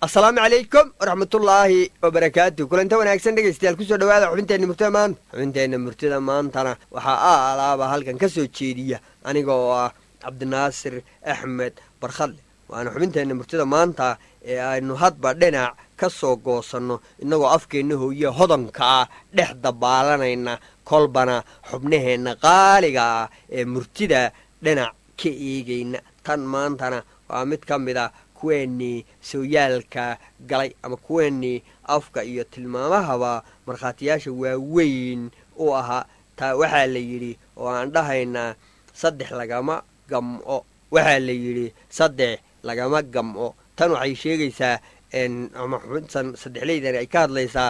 asalaamu calaykum waraxmatullaahi wabarakaatu kulanta wanaagsan dhegaystayaal kusoo dhawaada xubinteenna murtida maanta xubinteenna murtida maantana waxaa a alaaba halkan ka soo jeediya aniga oo ah cabdinaasir axmed barkhadle waana xubinteenna murtida maanta ee aynu hadba dhinac ka soo goosanno innagoo afkeenna hooye hodanka ah dhex dabaalanayna kolbana xubnaheenna qaaliga ah ee murtida dhinac ka eegayna tan maantana waa mid ka mid a kuweenii sooyaalka galay ama kuweenii afka iyo tilmaamahaba markhaatiyaasha waaweyn u ahaa taa waxaa la yidhi oo aan dhahaynaa saddex lagama gam'o waxaa la yidhi saddex lagama gam'o tan waxay sheegaysaa ama xubintan saddexleydan ay ka hadlaysaa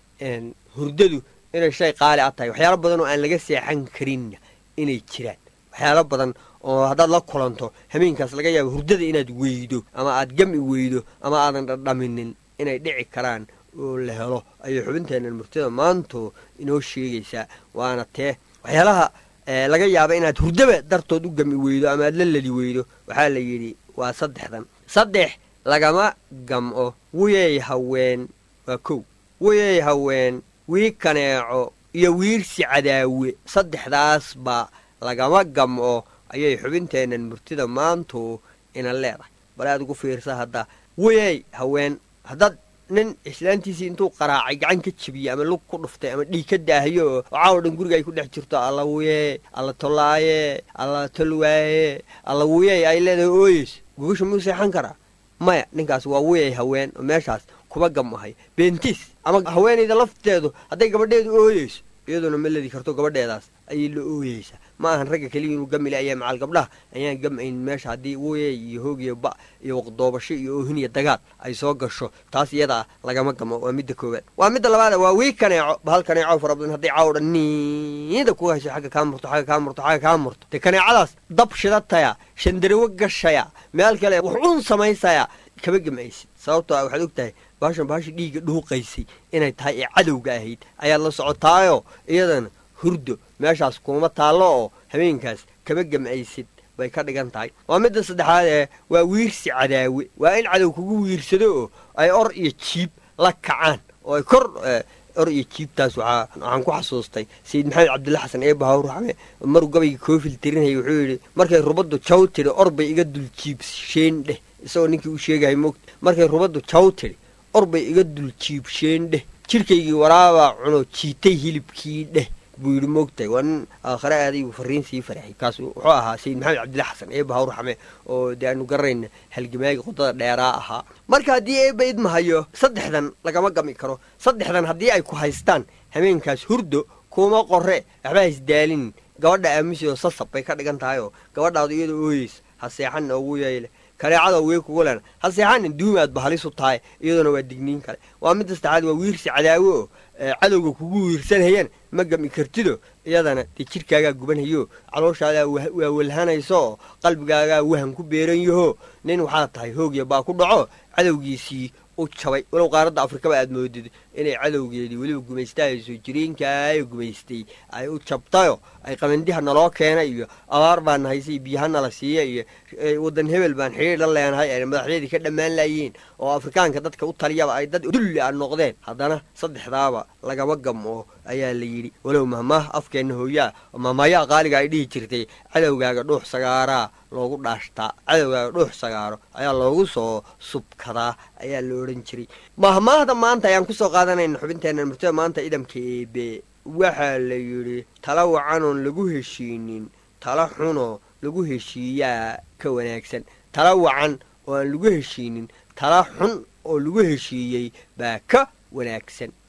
hurdadu inay shay qaali a tahay waxyaalo badan oo aan laga seexan karin inay jiraan waxyaalo badan oo haddaad la kulanto hameenkaas laga yaabo hurdada inaad weydo ama aad gami weydo ama aadan dhadhaminin inay dhici karaan oo la helo ayay xubinteennan murtida maanto inoo sheegaysaa waana tee waxyaalaha laga yaaba inaad hurdaba dartood u gami weydo ama aad la ladi weydo waxaa la yidhi waa saddexdan saddex lagama gam'o wuyey haween waa kow wuyey haween wii kaneeco iyo wiirsi cadaawe saddexdaasba lagama gam'o ayay xubinteennan murtida maantu ina leedahay bal aad ugu fiirsa hadda wuyey haween haddaad nin islaantiisii intuu qaraacay gacan ka jebiyey ama lug ku dhuftay ama dhiig ka daahiyo oo caawo dhan guriga ay ku dhex jirto alla wuyee alla tolaaye alla tolwaaye alla wuyey ay leedahay ooyeys gogasha muu seexan karaa maya ninkaas waa wuyey haween oo meeshaas kuba gamahay beentiis ama haweenayda lafteedu hadday gabadheedu ooyeyso iyaduna ma ledi karto gabadheedaas ayay la ooyeysaa ma ahan ragga keliya inuu gamile ayaa macal gabdhaha ayaan gamayn meesha haddii wuyey iyo hoogiyo ba iyo waqdoobasho iyo oohin iyo dagaal ay soo gasho taas iyada ah lagama gamo waa midda koowaad waa midda labaada waa wii kaneeco bahal kaneeco fara badan hadday caawo dhan niida ku hayso xagga kaa murto xagga kaa murto xagga kaa murto dee kaneecadaas dab shidataya shandarawo gashaya meel kale wax uun samaysaya kama gamaysid sababtoo ah waxaad og tahay baashan baasha dhiigga dhuuqaysay inay tahay ee cadowga ahayd ayaad la socotaayo iyadana hurdo meeshaas kuuma taallo oo habeenkaas kama gam'aysid bay ka dhigan tahay waa midda saddexaad ee waa wiirsi cadaawe waa in cadow kugu wiirsado oo ay or iyo jiib la kacaan oo ay kor or iyo jiibtaas waxaan ku xasuustay sayid maxamed cabdulla xasan ee bahawrxame maruu gabayga koofil tirinayay wuxuu yidhi markay rubaddu jaw tidhi or bay iga dul jiibsheen dheh isagoo ninkii u sheegahay moogta markay rubaddu jaw tidhi or bay iga dul jiibsheen dheh jidhkaygii waraabaa cuno jiitay hilibkii dheh buu yidhi moogtahay waa nin aakhare aaday buu fariin sii faraxay kaas wuxuu ahaa sayid maxamed cabdilla xasan ee bahawr xame oo dee aanu garanayna halgamaagi qodada dheeraa ahaa marka haddii eeba idmahayo saddexdan lagama gami karo saddexdan haddii ay ku haystaan hameenkaas hurdo kuuma qore waxba haisdaalin gabadha aamusi oo sasab bay ka dhigan tahay oo gabadhaadu iyada ooyeysa ha seexan ugu yeyle kaneecada wee kugu lena ha seexanin duumaadba halisu tahay iyaduna waa digniin kale waa midda saddexaad waa wiirsi cadaawo oo cadowga kugu wiirsanhayaan ma gami kartido iyadana dee jidhkaagaa gubanhayo calooshaadaa waa walhanayso oo qalbigaagaa wahan ku beeran yaho nin waxaa tahay hoogya baa ku dhaco cadowgiisii u jabay walow qaaradda afrikaba aad moodid inay cadowgeedii weliba gumaystahayso jiriinkaayo gumaystay ay u jabtayo ay qabandiha naloo keenay iyo abaar baan nahaysay biyaha nala siiya iyo waddan hebel baan xidhiir la leenahay ay madaxyadii ka dhammaan laayeen oo afrikaanka dadka u taliyaba ay dad dulli a noqdeen haddana saddexdaaba lagama gam'o ayaa la yidhi walow mahmaah afkeenna hooyaa oo mahmaayaha qaaliga ay dhihi jirtay cadowgaaga dhuux sagaaraa loogu dhaashtaa cadowgaaga dhuux sagaaro ayaa loogu soo subkadaa ayaa la odhan jiray mahmaahda maanta ayaan kusoo qaadanayna xubinteenna murtada maanta idamka eebe waxaa la yidhi tala wacanoon lagu heshiinin tala xunoo lagu heshiiyaa ka wanaagsan tala wacan oo aan lagu heshiinin tala xun oo lagu heshiiyey baa ka wanaagsan